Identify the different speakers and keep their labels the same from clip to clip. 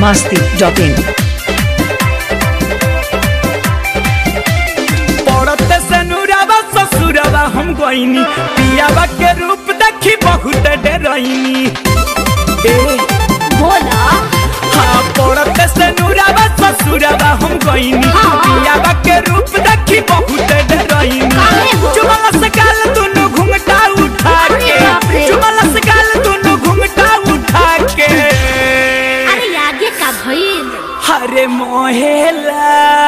Speaker 1: masti.in
Speaker 2: पड़ते से नुरावा ससुरवा हम गईनी पियावा के रूप देखी बहुत डरैनी ए
Speaker 3: बोला
Speaker 2: हाँ पड़ते से नुरावा ससुरवा हम गईनी
Speaker 3: हाँ।
Speaker 2: पियावा के रूप देखी बहुत डरैनी
Speaker 3: काहे हो?
Speaker 2: चुमला से गाल दुनु घुंघटा उठा
Speaker 3: अरे
Speaker 2: के
Speaker 3: बाप रे।
Speaker 2: चुमला से गाल दुनु घुंघटा उठा के
Speaker 3: अरे आगे का भइल
Speaker 2: हरे मोहेला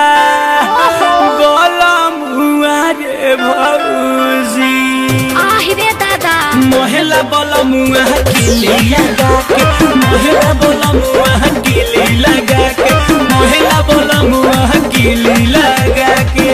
Speaker 2: गोलम हुआ रे भौजी
Speaker 3: आहि रे दादा
Speaker 2: मोहेला बोलम हुआ किली लगा के मोहेला बोलम हुआ किली लगा के मोहेला बोलम हुआ किली लगा के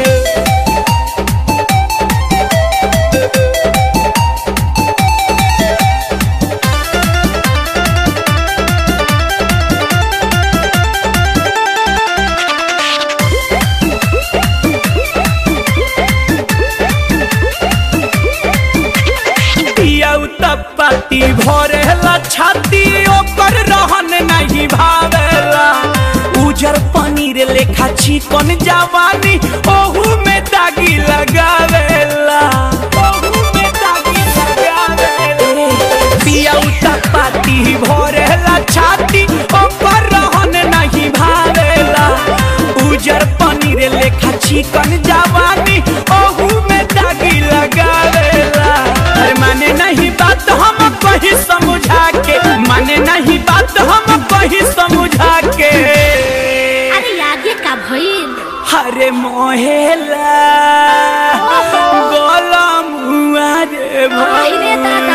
Speaker 2: पिया पाती भरेला छाती ओकर रहन नहीं भावेला उजर पनीर लेखा चिकन जवानी ओहू में दागी लगावेला ओहू में दागी लगावेला पिया पाती भरेला छाती ओकर रहन नहीं भावेला उजर पनीर लेखा चिकन जवानी ओहू में दागी लगावेला अरे माने नहीं बात हम कहीं समझा के माने नहीं बात हम कहीं समझा के
Speaker 3: अरे आगे का भइल
Speaker 2: हरे मोहेला गोलम हुआ रे
Speaker 3: आहि रे दादा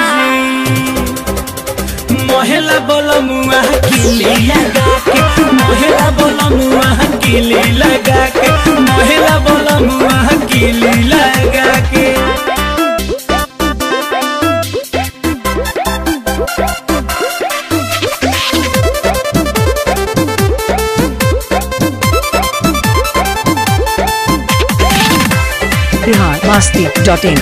Speaker 2: मोहेला बोलम हुआ किली लगा के मोहेला बोलम हुआ किली लगा के मोहेला बोलम हुआ किली लगा के
Speaker 1: Bihar masti.in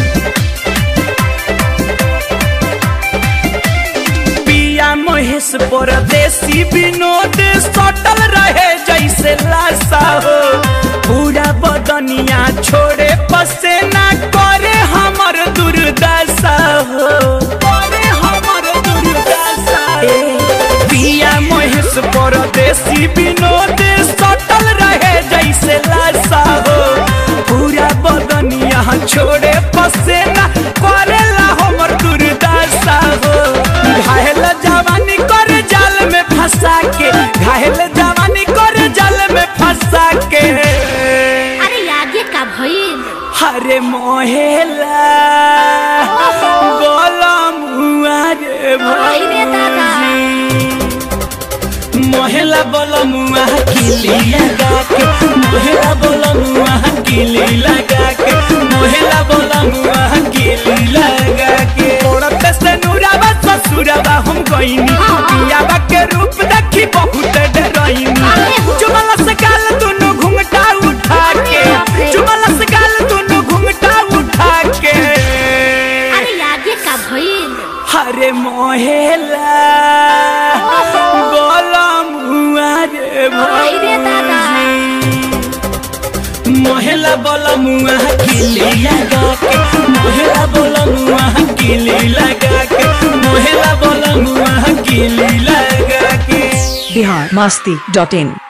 Speaker 2: पिया महेश परदेसी विनोद सटल रहे जैसे लाशा हो पूरा बदनिया छोड़े पसेना करे हमर दुर्दशा हो करे हमर दुर्दशा हो। पिया महेश परदेसी विनोद सटल रहे जैसे लाशा हो पूरा बदनिया छोड़े पसेना करेला हमर दुर्दशा हो घायल जवानी कर जाल में फंसा के घायल जवानी कर जाल में फंसा के
Speaker 3: अरे आगे का भइल
Speaker 2: हरे मोहेला गोलम हुआ रे
Speaker 3: आहि रे दादा
Speaker 2: भौजी मोहेला बोलम हुआ किली लगा के मोहेला बोलम हुआ किली लगा के मोहेला बोलम हुआ किली लगा के औरत से नुरावा ससुरावा हम गईनी
Speaker 3: हाँ।
Speaker 2: पियावा के रूप देखी बहुत डरैनी
Speaker 3: काहे हो?
Speaker 2: चुमला से गाल दुनु घुंघटा उठा के
Speaker 3: अरे बाप रे।
Speaker 2: चुमला से गाल दुनु घुंघटा उठा के
Speaker 3: अरे आगे का भइल
Speaker 2: हरे मोहेला गोलम हुआ रे
Speaker 3: आहि रे दादा
Speaker 2: मोहेला बोलम हुआ किली लगा के मोहेला बोलम हुआ किली लगा के मोहेला बोलम हुआ किली लगा के
Speaker 1: Bihar masti.in